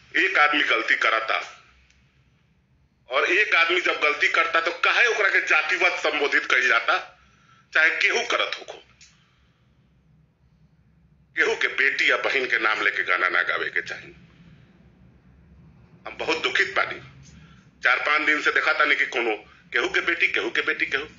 एक आदमी गलती करता और एक आदमी जब गलती करता तो काहे ओकरा के जातिवाद संबोधित कही जाता चाहे केहू करत होको केहू के बेटी या बहन के नाम लेके गाना ना गावे के चाहिए हम बहुत दुखित बानी चार पांच दिन से देखा तानी कि कोनो केहू के बेटी केहू के बेटी केहू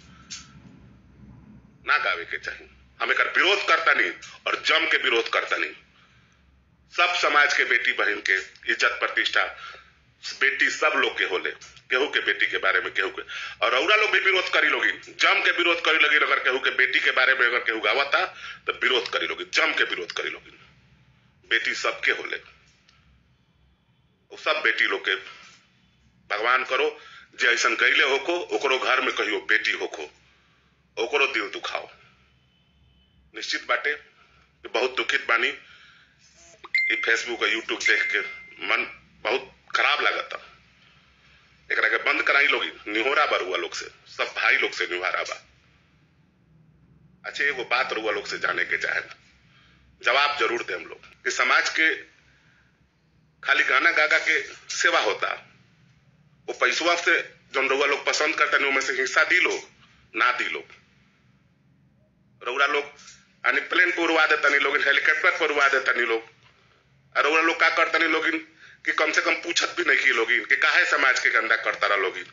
ना गावे के चाहिए हम एक विरोध करता नहीं और जम के विरोध करता नहीं सब समाज के बेटी बहन के इज्जत प्रतिष्ठा बेटी सब लोग के होले केहू के बेटी के बारे में केहू के और औरा लोग भी विरोध करी लोगी जम के विरोध करी लोगी अगर केहू के बेटी के बारे में अगर केहू गावता तो विरोध करी लोगी जम के विरोध करी लोगी बेटी सबके होले वो सब बेटी लोग के भगवान करो जे ऐसा गईले होको ओकरो घर में कहियो बेटी होको ओकरो दिल दुखाओ निश्चित बाटे कि बहुत दुखित बानी ये फेसबुक और यूट्यूब देख के मन बहुत खराब लागता एकरा के बंद कराई लोग निहोरा बा रुआ लोग से सब भाई लोग से निहोरा बा अच्छा एगो बात रुआ लोग से जाने के चाहे जवाब जरूर दे हम लोग कि समाज के खाली गाना गागा के सेवा होता वो पैसवा से जौन रउआ लोग पसंद करता नहीं उनमें से हिस्सा दी लोग ना दी लोग रउरा लोग यानी प्लेन पर उड़वा देता नहीं लोग हेलीकॉप्टर पर उड़वा देता नहीं लोग और रउरा लोग का करता नहीं लोग कि कम से कम पूछत भी नहीं की लोग कि काहे समाज के गंदा करता रहा लोग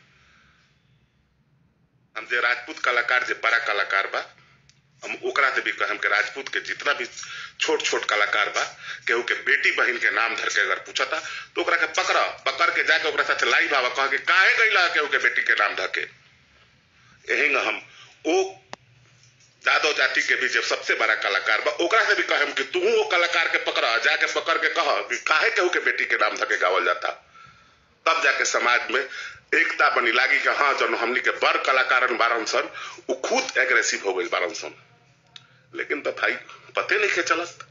हम जे राजपूत कलाकार जे बड़ा कलाकार बा हम ओकरा से भी कहम के राजपूत के जितना भी छोट छोट कलाकार बा केहू के बेटी बहन के नाम धर के अगर पूछता तो ओकरा के पकड़ पकड़ के जाके ओकरा साथ लाई बाबा कह के काहे गईला केहू के बेटी के नाम धर के यही हम ओ जादव जाति के भी जब सबसे बड़ा कलाकार बा ओकरा से भी कहम कि तू वो कलाकार के पकड़ जाके पकड़ के कह कि काहे केहू के बेटी के नाम धके गावल जाता तब जाके समाज में एकता बनी लागी कि हाँ जन हमनी के बड़ कलाकारन बारन सन उ खुद एग्रेसिव हो गई बारन सन लेकिन तो भाई पते नहीं के चलत